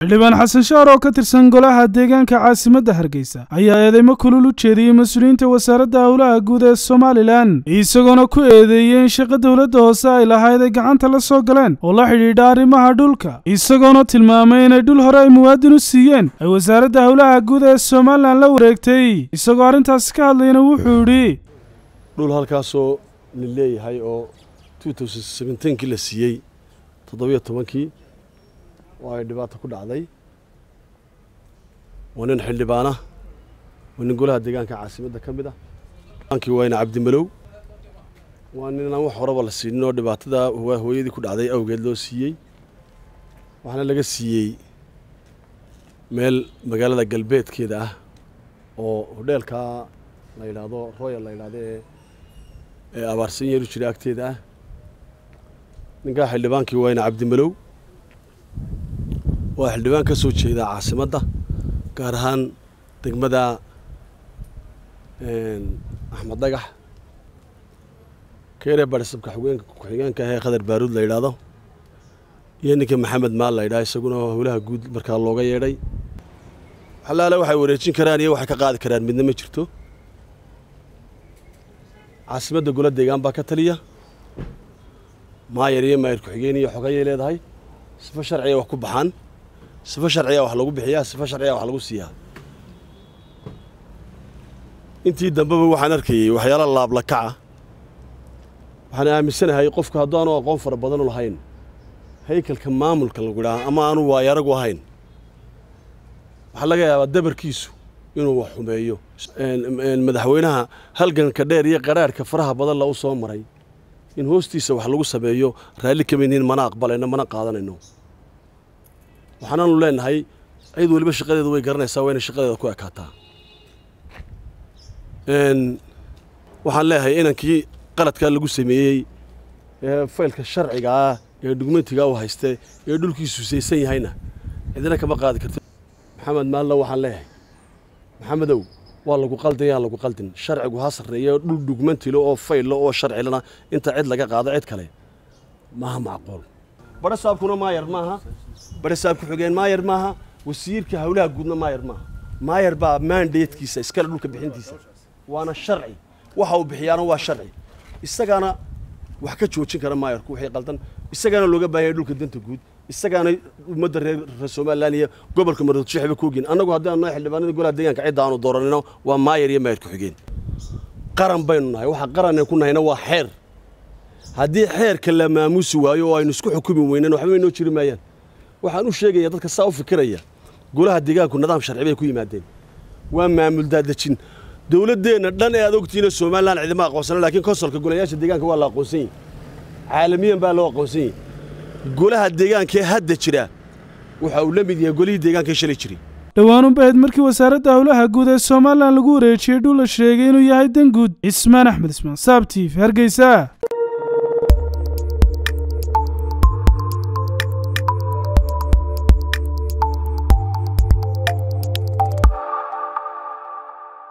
xildhibaan xasan shaar oo ka tirsan golaha deegaanka caasimadda hargeysa ayaa eedeymo kulul u jeediyey mas-uuliyiinta wasaaradda howlaha guud ee somalilan isagoona ku eedeeyey in shaqo dowladda hoose ay lahayd ay gacanta la soo galeen oo la xidhiidha arrimaha dhulka isagoona tilmaamay inay dhul hore ay muwaadin u siiyeen ay wasaaradda howlaha guud ee somalilan la wareegtay isagoo arrintaasi ka hadlayna wuxuu yidhi dhul halkaasoo la leeyahay oo kii la siiyey toddobiyo tobankii oo ay dhibaato ku dhacday waa nin xildhibaana waa nin golaha deegaanka caasimadda ka mid ah aankii wayna cabdimalow waa nin aan wax horeba la siinin oo dhibaatada hooyadii ku dhacday awgeed loo siiyey waxaana laga siiyey meel magaalada galbeedkeeda ah oo hodheelkaa la yidhaahdo royal la yidhahdo ee ee abaarsan yeelu jira agteeda ah ninkaa xildhibaankii wayna cabdimalow waa xildhibaan ka soo jeeda caasimadda gaar ahaan degmada axmed dhagax keeree barisabka xugeenka ku-xigeenka ahee khadar baaruud la yidhaahdo iyo ninka maxamed maal la yidhaha isaguna howlaha guud markaa looga yeedhay xalaale waxay wareejin karaan iyo waxay ka qaadi karaan midna ma jirto caasimadda gola deegaan baa ka taliya maayar iyo maayar ku-xigeen iyo xogayay leedahay sifo sharciga wax ku baxaan sifo sharciga wax lagu bixiyaa sifo sharciga wax lagu siiyaa intii dambeba waxaan arkayey waxyaala laablakaca waxaan aaminsanahay qofku haddaanu aqoon fara badan u lahayn haykalka maamulka lagu idhaha ama aanu waayaragu ahayn waxaa laga yaabaa dabarkiisu inuu wax xumeeyo madaxweynaha halganka dheer iyo qaraarhka faraha badan la u soo maray in hoostiisa wax lagu sameeyo raalli kama yihiin mana aqbalayno mana qaadanayno waxaanaanu leenahay cid weliba shaqadeedu way garanaysaa waa inay shaqadeeda ku ekaataa waxaan leeyahay inankii qaladkaa lagu sameeyey ee faylka sharciga ah ee dhugmentigaa u hayste ee dhulkiisu saysan yahayna cidina kama qaadi karti maxamed maallo waxaan leeyahay maxamedow waa lagu qaldin yaan lagu qaldin sharcigu ha sarreeyo dhul dhugmantilo oo faylo oo sharcilana inta cid laga qaado cid kale maaha macquul badhasaabkuna maayar maaha badhasaab ku-xigeen maayar maaha wasiirka howlaha guudna maayar maaha maayar baa maandeedkiisa iskale dhulka bixintiisa waana sharci waxa uu bixiyaana waa sharci isagaana wax ka joojin kara maayarku wixii qaldan isagaana looga baahan yahay dhulka danta guud isagaana ummadda reer somalilan iyo gobolka maroodshixba ku ogin annagu haddii aanu xildhibaanada golaha deegaanka cidda aanu dooranino waa maayar iyo maayar ku-xigeen qaran baynu nahay waxa qaranay ku nahayna waa xeer haddii xeerka la maamuusi waayo oo aynu isku xukumi weynan waxba inoo jiri maayaan waxaan u sheegaya dadka saa u fikiraya golaha deegaanku nidaam sharci bay ku yimaadeen waa maamul daadejin dowladdeenna dhan ee aad ogtihiina somalilan cidima aqoonsana laakiin konsolka golayaasha deegaanka waa la aqoonsan yahi caalamiyan baa loo aqoonsan yahi golaha deegaanka ee hadda jira waxa uu la mid yahay golihii deegaanka ee shalay jiray dhowaanunbahayd markii wasaaradda howlaha guud ee somalilan lagu wareejiyey dhul la sheegay inuu yahay dan guud cismaan axmed ismaan saab tiif hargeysa